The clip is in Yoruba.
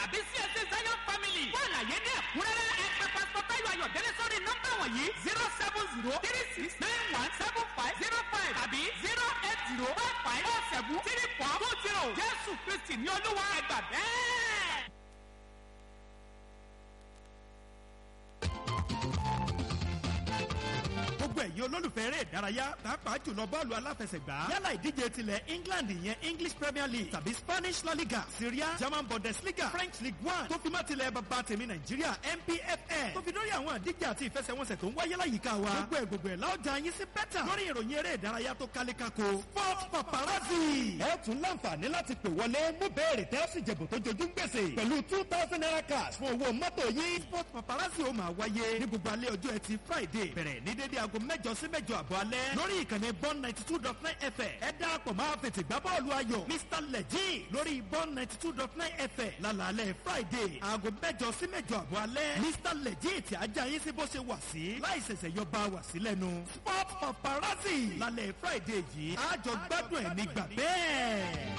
tàbí CAC Zion family. Fún àlàyé ní ẹ̀kúnrẹ́rẹ́ ẹ pè pásítọ̀ Táyọ̀ Ayọ̀délé sórí nọ́mbà wọ̀nyí zero seven zero three six nine one seven five zero five tàbí zero eight zero five five four seven three four two zero. Jésù Kristi ní Olúwa ẹgbà bẹ́ẹ̀. gbogbo ẹ̀yin olólùfẹ́ eré ìdárayá pàápàá jùlọ bọ́ọ̀lù aláfẹsẹ̀gbá yálà ìdíje tilẹ̀ England ìyẹn English Premier League tàbí Spanish La Liga Syria German Bundesliga French League One tó fi má tilẹ̀ bàbá tèmi Nàìjíríà NPFL tó fi dórí àwọn àdíje àti ìfẹsẹ̀wọnsẹ̀ tó ń wáyé láyìíká wa gbogbo ẹ̀ gbogbo ẹ̀ láọjà yín sí bẹ́tà lórí ìròyìn eré ìdárayá tó kálé kako Sport Paparazzi. ẹ tún láǹfààní láti pè wọlé mú béèrè tẹ́ sì jẹ̀bù tó jojú ń gbèsè pẹ̀lú two thousand naira cash fún owó mọ́tò yín. Sport Paparazzi ó máa wáyé ní gbogbo alẹ́ ọjọ́ ẹtì Friday bẹ̀rẹ̀ ní dédé aago mẹ́jọ sí mẹ́jọ àbọ̀ alẹ́ lórí ìkànnì bọ́n ninety two dot nine fm ẹ darapọ̀ máa fètè gbá bọ́ọ̀lù ayọ̀ mr lẹ́jì lórí bọ́n ninety two dot nine fm lálàálẹ̀ friday aago mẹ́jọ sí mẹ́jọ àbọ̀ alẹ́ mr lẹ́jì tí ajá yín sí bó ṣe wà sí láì ṣẹ̀ṣẹ̀ yọ bá wà sí lẹ́nu sport paparazzi lálẹ́ friday yìí àjọ gbádùn ẹ̀ nígbà bẹ́ẹ̀.